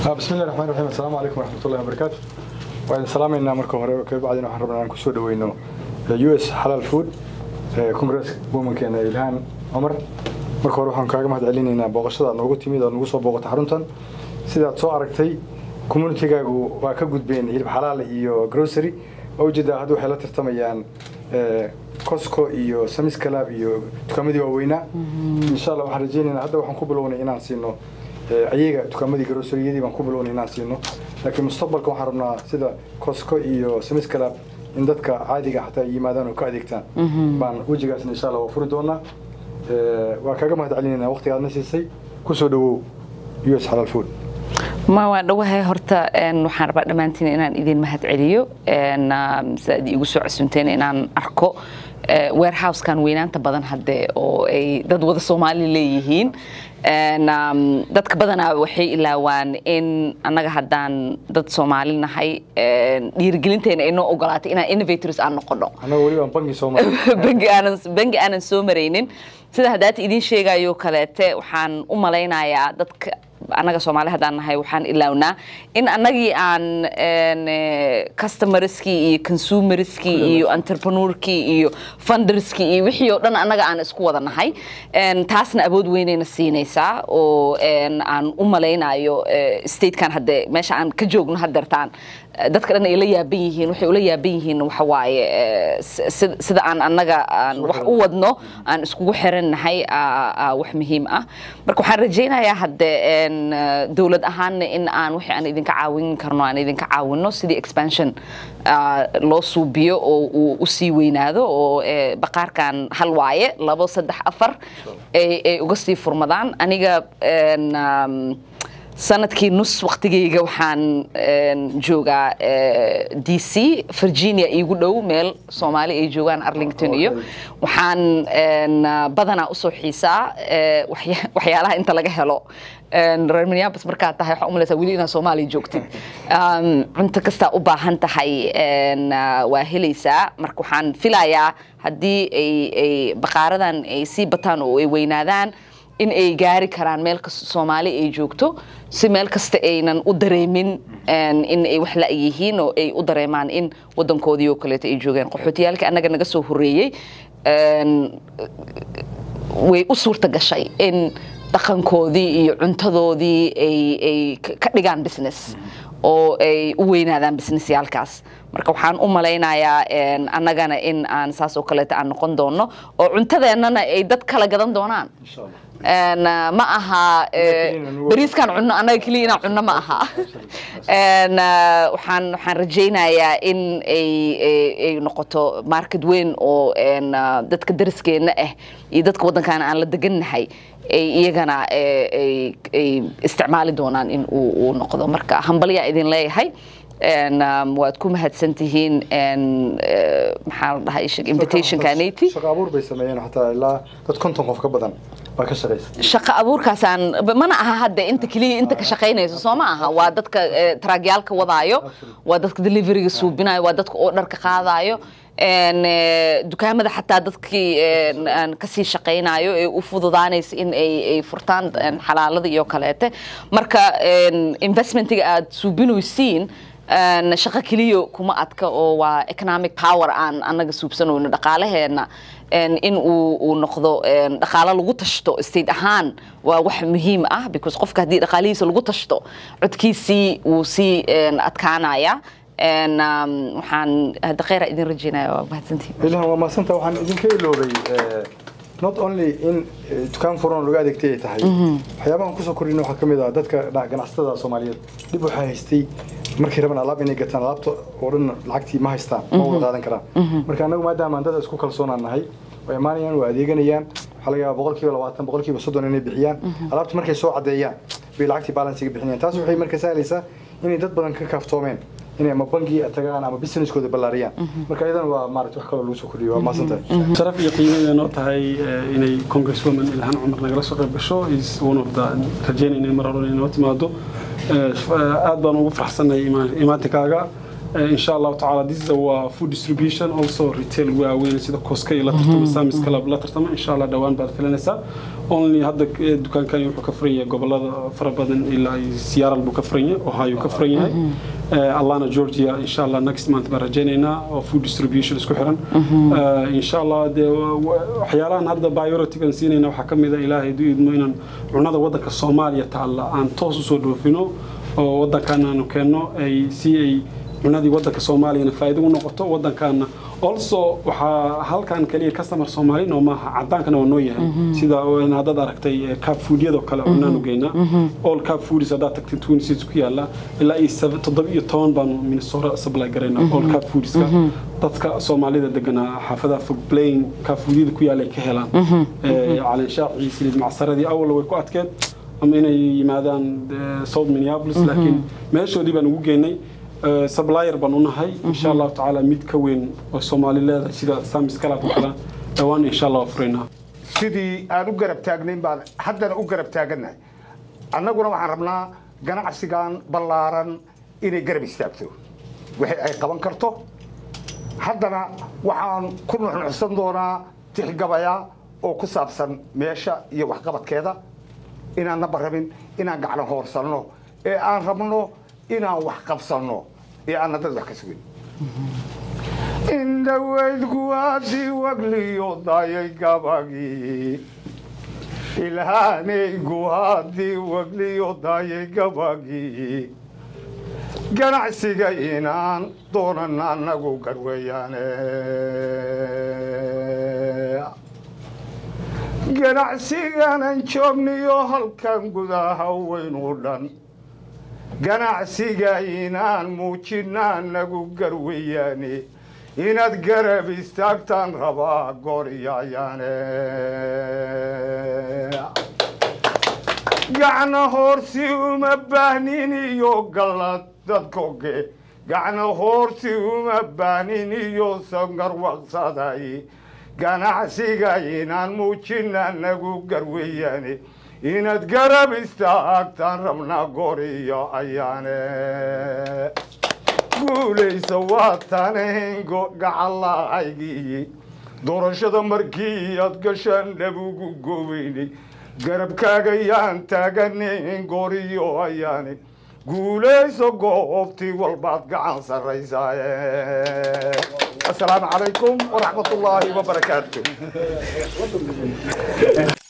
bismi llahi raxmaan raxiim assalaamu calaykum waraxmatullahi wabarakaatu waa idin salaamaynaa marka hore kabacdina waxaan rabnaa inaan kusoo dhaweyno u s xalaal food congress womankeena ilhaan cumar marka hore waxaan kaaga mahad celinaynaa booqashada aad noogu timid aad nagu soo booqata xaruntan sidaad soo aragtay communitigaagu waa ka gudbeen hilib xalaal iyo grocery oo ujeedaa hadda waxay la tartamayaan cosco iyo samis calab iyo dukaamadii waaweynaa insha allah waxaan rajaynaynaa hadda waxaan ku bilownay inaan siino ayaga dukaamadii groceriyadii baan ku bilownay inaan siino laakiin mustaqbalka waxaan rabnaa sida cosco iyo samis calab in dadka caadiga xataa yimaadaan oo ka adeegtaan baan wejigaasna insha allah waa furi doonaa waa kaaga mahad celinaynaa waqtiga aadna siisay kusoo dhawow u s xalaal food ma waa dhawahay horta waxaan rabaa dhammaantiin inaan idin mahad celiyo sidaad iigu soo casunteen inaan arko warehousekan weynaanta badan hadde oo ay dad wada soomaali leeyihiin dadka badanaa waxay ilaawaan in annaga haddaan dad soomaali nahay dhiirigelinteena ay noo ogolaatay inaan innovators aan noqono bangi aanan soo maraynin sida haddaata idiin sheegayo kaleete waxaan u malaynayaa dadka annaga soomaali haddaan nahay waxaan ilaawnaa in annagii aan customerskii iyo consumerskii iyo entrepreneurkii iyo funderskii iyo wixii oo dhan annaga aan isku wada nahay taasna awood weynayna siinaysaa oo aan u malaynayo statekan hadde meesha aan ka joogno haddeertaan dadka dhan ay la yaaban yihiin waxay ula yaaban yihiin waxa waaye sida aan annaga aan wax u wadno aan iskugu xiran nahay wax muhiim ah marka waxaan rajaynayaa hadde dowlad ahaanna in aan wixii aan idinka caawin karno aan idinka caawino sidii expansion loo suubiyo oo uu u sii weynaado oo baqaarkan hal waaye labo saddex afar ay uga sii furmadaan aniga sanadkii nus waktigayga waxaan joogaa d c virginia iigu dhow meel soomaali ay joogaan arlington iyo waxaan badanaa usoo xiisaa waxyaalaha inta laga helo reer minneapolis markaad tahay waxaa umalaysaa weli inaad soomaaliya joogtid cunto kastaa u baahan tahay waa helaysaa marka waxaan filayaa haddii ay baqaaradan ay sii bataan oo ay weynaadaan in ay gaari karaan meel kasta soomaali ay joogto si meel kasta aynan u dareemin in ay wax la yihiin oo ay u dareemaan in wadankoodii oo kaleeto ay joogeen qaxootiyaalkii annaga naga soo horreeyey way u suurta gashay in dhaqankoodii iyo cuntadoodii ay ka dhigaan business oo ay u weynaadaan businessyaalkaas marka waxaan u malaynayaa annagana in aan saas oo kaleeto aan noqon doono oo cuntadeennana ay dad kala gadan doonaan ma aha bariiskan cunno annaga keliya inaan cunno ma aha waxaan waxaan rajaynayaa in ay ay noqoto market weyn oo dadka dariskeenna ah iyo dadka waddankan aan la degannahay ay iyagana ay isticmaali doonaan in uu noqdo marka hambalyaa idin leeyahay waad ku mahadsan tihiin maxaa la dhahay invitationka naty shaqo abuur bay sameeyeen xataa ilaa dad konton qof ka badan baa ka shaqaysa shaqo abuurkaasaan mana aha hadda inta keliya inta ka shaqaynayso soo ma aha waa dadka traagyaalka wadaayo waa dadka deliveriga suubinayo waa dadka oo dharka qaadayo dukaamada xataa dadkii kasii shaqaynayo ee u fududaanaysa in ay furtaan xalaalada iyo kaleete marka investmentiga aad suubinaysiin shaqo keliya kuma adka oo waa economic power aan annaga suubsanayno dhaqaalaheena in uu noqdo dhaqaalo lagu tashto state ahaan waa wax muhiim ah because qofka haddii dhaqaalihiisa lagu tashto codkiisii wuu sii adkaanaya waxaan hadda kheyra idin rajaynaya waa mahadsantihin ilahan waa mahadsanta waxaan idinka iloobay not only in dukaan furan laga adeegtay ay tahay waxyaabahan kusoo kordhin waxaa ka mid ah dadka ganacsatada soomaaliyeed dhib waxaa haystay markay rabaan alaab inay gataan alaabta oo dhan lacagtii ma haystaan ma wada qaadan karaan marka annagu maadaama dad isku kalsoonaan nahay way imaanayaan waa adeeganayaan waxaa laga yaabaa boqolkiiba labaatan boqolkiiba soddon inay bixiyaan alaabta markay soo caddeeyaan bay lacagtii balansiga bixinayaan taas waxay marka sahlaysaa inay dad badan ka kaaftoomeen inay ama bangi tagaan ama businesskooda ballaariyaan marka iyadan waa maarata wax kaloo lagu soo kordhiyo waa mahadsantahay sharaf iyo qiimadeeda noo tahay inay congresswoman ilhaan cumar nagala soo qayb gasho is one of the rajaynayna mar hore inay noo timaado aad baan ugu faraxsanay imaatikaaga Eh, insha allahu tacaala this is a food distribution also retail waaweyn sida koska iyo la tartama samis club la tartama insha allah dhowaan baad filanaysaa only hadda eh, dukaankani wuxuu ka furan yahay gobolada fara badan ilaa iyo seattle buu ka furan yahay ohio ka furan yahay Eh, atlanta georgia insha allah next month baan rajaynaynaa oo food distribution isku xiran Eh, insha allah dee wa- wa- waxyaalahan hadda priority aan siinayna waxaa ka mid a ilaahay hadduu idmo inaan cunada waddanka soomaaliya taalla aan toos usoo dhoofino oo waddankan aanu keenno ay si ay cunadii waddanka soomaaliyana faa'iido u noqoto waddankaana also waxaa halkan kaliya customer soomaali noo maaha cadaankana waa noo yahay sida in haddaad aragtay eh, cab foodyadoo kale cunaanu geynaa all cab foodies haddaad tagtay twin cities ku yaala ilaa iyo sab- toddoba iyo toban baanu minnesota supply garaynaa all cab foodieska dadka soomaalida deganaa xaafadaha fog plain cab foodyada ku yaala ay ka helaan Eh, caleenshaacii siliid macsaradii awalna way ku adkeed ama inay yimaadaan eh, south minneapolis laakiin meeshoodii baan ugu geynay Eh, supplier baan u nahay insha allahu tacaala mid ka weyn oo soomaali leedahay sida samis kalaad oo kale dhowaan insha allah waa furaynaa sidii aan u garab taagnayn baan haddana u garab taagannahay annaguna waxaan rabnaa ganacsigan ballaaran inay garab istaagto wixii ay qaban karto haddana waxaan ku nuxnuxsan doonaa tixgabaya oo ku saabsan meesha iyo waxqabadkeeda inaanna rabin inaan gacno hoorsanno ee aan rabno inaan wax qabsanno ee aanna dad wax ka sugin indhaweydku haddii wagliyo dayay gabagii ilhaanaygu haddii wagliyo dayay gabagii ganacsiga inaan doonan annagu garweeyaane ganacsiganan joogniyo halkan gudaha weyn u dhan ganacsiga inaan muujina anagu garweeyaane inaad garab istaagtaan rabaa gooryayaane gacna hoorsi uma baahnin iyo gallad dadkoge gacna hoorsi uma baahnin iyo sangarwaqsaday ganacsiga inaan muujina anagu garweeyaane inaad garab istaagtaan rabnaa goriyo ayaane guulaysa waa tanengo gacalahaygii doorashada markii aad gashaan dhabugu goobeynay garabkaagayaan taaganin goriyo ayaane guulayso goobtii walbaad gacan sarraysaaye asalaamu calaykum waraxmat ullaahi wabarakaatu